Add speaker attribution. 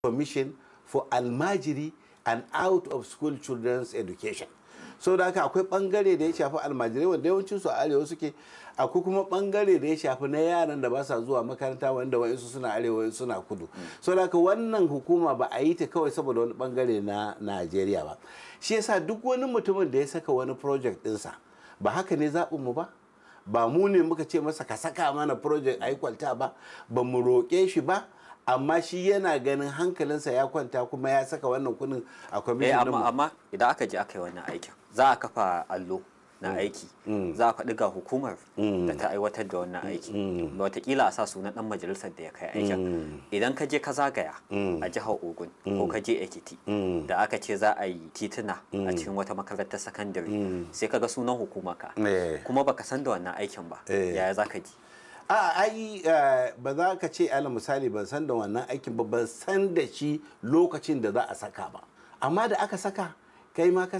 Speaker 1: commission for almajiri and out of school children's education so da haka akwai bangare da ya shafi almajirai wanda yawancin su a arewa suke akwai kuma bangare da ya shafi na yaran da ba sa zuwa makaranta wanda wa'insu suna arewa wa'insu suna kudu so da haka wannan hukuma ba a yi ta kawai saboda wani bangare na najeriya ba shi yasa duk wani mutumin da ya saka wani project dinsa ba haka ne zaɓinmu ba ba mu ne muka ce masa ka saka mana project a yi kwalta ba ba mu roƙe shi ba amma shi yana ganin hankalinsa ya kwanta kuma ya saka wannan kuɗin a
Speaker 2: eh
Speaker 1: kwamishin
Speaker 2: amma amma idan aka je aka yi wannan aikin za a kafa allo na aiki za a faɗi ga hukumar da ta aiwatar da wannan aiki da watakila a sa sunan ɗan majalisar da ya kai aikin idan ka je ka zagaya a jihar ogun ko ka je ekiti da aka ce za a yi tituna a cikin wata makarantar sakandare sai ka ga sunan hukuma ka
Speaker 1: Eh.
Speaker 2: kuma baka san da wannan aikin ba
Speaker 1: Eh.
Speaker 2: yaya za ka ji
Speaker 1: a ai eh, ba za ka ce ala misali ban san da wannan aikin ba ban san da shi lokacin da za a saka ba amma da aka saka kai ma ka